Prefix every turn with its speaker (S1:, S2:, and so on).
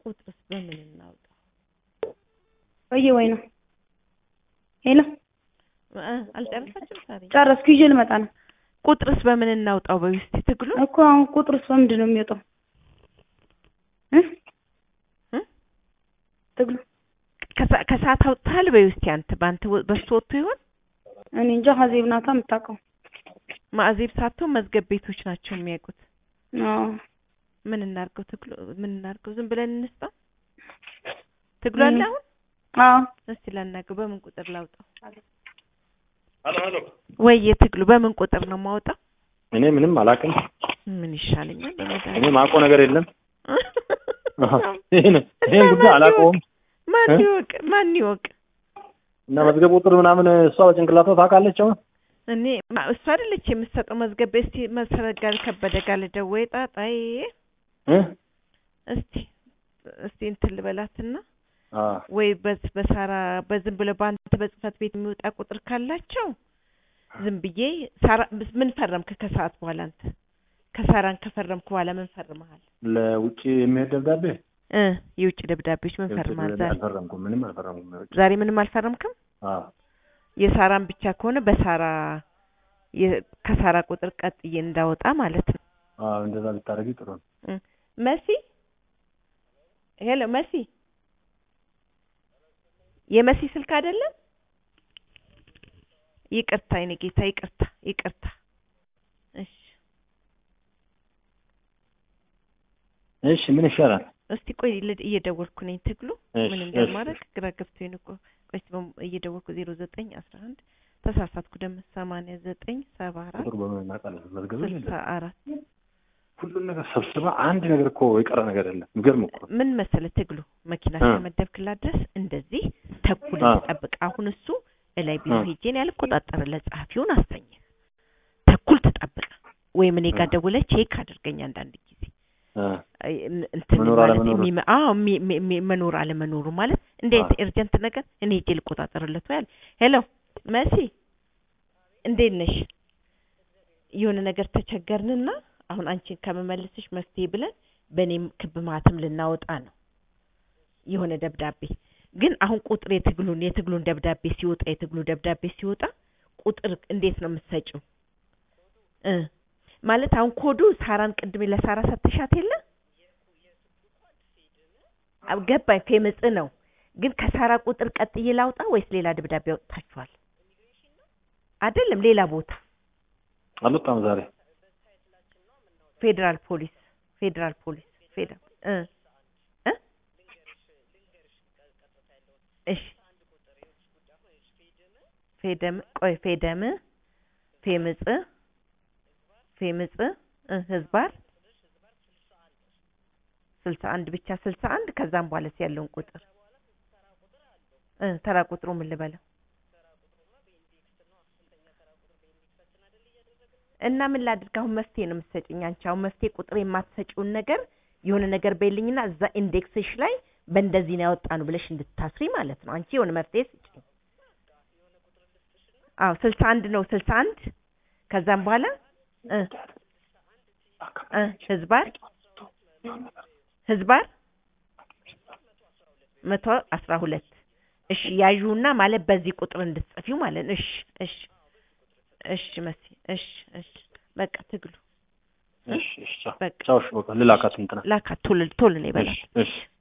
S1: ቁጥርስ በምን እናውጣው?
S2: ወይ ወይ ነው ሄሎ
S1: እ አልጨረሳችም ሳሪ?
S2: ጨረስኩ ይዤ ልመጣ ነው
S1: ቁጥርስ በምን እናውጣው? በውስጥ ትግሉ
S2: እኮ አሁን ቁጥሩስ በምንድን ነው የሚወጣው እ
S1: እ?
S2: ትግሉ
S1: ከሰ- ከሰዓት አውጥተሃል? በውስጥ አንተ በአንተ ወ- በሱ ወጥቶ ይሆን?
S2: እኔ እንጃ ሀዜብ ናታ የምታውቀው
S1: ማዕዜብ ሳትሆን መዝገብ ቤቶች ናቸው የሚያውቁት።
S2: አዎ
S1: ምን እናርገው? ትግሉ ምን እናርገው? ዝም ብለን እንስጣው? ትግሉ አለ አሁን?
S2: አዎ
S1: እስቲ ላናግረው። በምን ቁጥር ላውጣው?
S3: ሄሎ ሄሎ።
S1: ወይ ትግሉ በምን ቁጥር ነው የማውጣው?
S3: እኔ ምንም አላውቅም።
S1: ምን ይሻለኛል?
S3: እኔ
S1: በመድኃኒዓለም
S3: ማውቀው ነገር የለም። ይሄን ይሄን ጉዳይ አላውቀውም
S1: ማን
S3: እ?
S1: ይወቅ? ማን ይወቅ?
S3: እና መዝገብ ቁጥር ምናምን እሷ በጭንቅላቷ ታውቃለች። አሁን
S1: እኔ ማ- እሷ አይደለች የምትሰጠው መዝገብ። እስቲ መሰረት ጋር ከበደ ጋር ልደውይ ጣጣዬ።
S3: እ?
S1: እስቲ እስቲ እንትን ልበላትና
S3: አ
S1: ወይ በስ በሳራ በዝም ብሎ በአንተ በጽህፈት ቤት የሚወጣ ቁጥር ካላቸው ዝም ብዬ ሳራ ምን ፈረምክ? ከሰዓት በኋላ አንተ ከሳራን ከፈረምክ በኋላ ምን ፈርመሃል?
S3: ለውጭ የሚሄድ ደብዳቤ
S1: እ የውጭ ደብዳቤዎች ምን
S3: የውጭ
S1: ፈርመሃል?
S3: ደብዳቤ
S1: ዛሬ
S3: አልፈረምኩም። ምንም አልፈረምኩም። የውጭ
S1: ዛሬ ምንም አልፈረምክም?
S3: አዎ
S1: የሳራን ብቻ ከሆነ በሳራ የ- ከሳራ ቁጥር ቀጥዬ እንዳወጣ ማለት ነው።
S3: አዎ እንደዛ ብታደርጊ ጥሩ ነው።
S1: እ መሲ ሄሎ መሲ የመሲ ስልክ አይደለም? ይቅርታ የኔ ጌታ ይቅርታ ይቅርታ። እሺ
S3: እሺ ምን ይሻላል?
S1: እስቲ ቆይ ልድ- እየደወልኩ ነኝ። ትግሉ
S3: እሺ፣
S1: ምን
S3: እሺ።
S1: እንደማደርግ ግራ ገብቶኝ ነው እኮ። ቆይ እስቲ በም- እየደወልኩ ዜሮ ዘጠኝ አስራ አንድ ተሳሳትኩ ደግሞ ሰማንያ ዘጠኝ ሰባ አራት
S3: ቁጥር በምን እናውቃለን? መዝገብ
S1: ስልሳ አራት
S3: ሁሉን ነገር ሰብስባ አንድ ነገር እኮ የቀረ ነገር የለም። የሚገርም እኮ
S1: ምን መሰለህ ትግሉ መኪና
S3: እ።
S1: እስከመደብክላት ድረስ እንደዚህ ተኩል
S3: አ።
S1: ትጠብቅ። አሁን እሱ እላይ ቢሮ
S3: አ።
S1: ሄጄን ያልቆጣጠርለት ጸሐፊውን አስተኛ ተኩል ትጠብቅ ወይም እኔ ጋር
S3: አ።
S1: ደውለህ ቼክ አድርገኝ አንዳንድ ጊዜ
S3: እ።
S1: አይ፣ እን- እንትን
S3: መኖር
S1: ማለት
S3: አለመኖሩ።
S1: የሚመ- አዎ የሚ- የሚ- የሚ- መኖር አለመኖሩ ማለት እንዴት
S3: አ።
S1: ኤርጀንት ነገር እኔ ሄጄ ልቆጣጠርለት ወይ አለ። ሄሎ መሲ እንዴት ነሽ? የሆነ ነገር ተቸገርንና አሁን አንቺን ከመመልስሽ መፍትሄ ብለን በእኔም ክብ ማህተም ልናወጣ ነው የሆነ ደብዳቤ ግን አሁን ቁጥር የትግሉን የትግሉን ደብዳቤ ሲወጣ የትግሉ ደብዳቤ ሲወጣ ቁጥር እንዴት ነው የምትሰጪው? እ ማለት አሁን ኮዱ ሳራን ቅድሜ ለሳራ ሰጥሻት የለ አብ- ገባኝ። ፌምጽ ነው ግን ከሳራ ቁጥር ቀጥዬ ላውጣ ወይስ ሌላ ደብዳቤ አውጥታችኋል? አይደለም ሌላ ቦታ
S3: አልወጣም ዛሬ
S1: ፌዴራል ፖሊስ ፌዴራል ፖሊስ ፌዴራል እ እ እሺ ፌደም ቆይ ፌደም ፌምጽ ፌምጽ እ ህዝባር ስልሳ አንድ ብቻ ስልሳ አንድ ከዛም በኋላስ ያለውን ቁጥር እ ተራ ቁጥሩ ምን ልበለው እና ምን ላድርግ አሁን መፍትሄ ነው የምትሰጭኝ አንቺ አሁን መፍትሄ ቁጥር የማትሰጪውን ነገር የሆነ ነገር በይልኝና እዛ ኢንዴክስሽ ላይ በእንደዚህ ነው ያወጣ ነው ብለሽ እንድታስሪ ማለት ነው አንቺ የሆነ መፍትሄ ስጭኝ አዎ ስልሳ አንድ ነው ስልሳ አንድ ከዛም በኋላ እ እ ህዝባር ህዝባር መቶ አስራ ሁለት እሺ ያዡና ማለት በዚህ ቁጥር እንድትጽፊው ማለት ነው። እሺ እሺ እሺ መሲ እሺ እሺ በቃ ትግሉ
S3: እሺ እሺ ቻው
S1: በቃ
S3: ቻው እሺ በቃ ልላካት እንትና
S1: ላካ ቶሎ ቶሎ ነው ይበላል።
S3: እሺ እሺ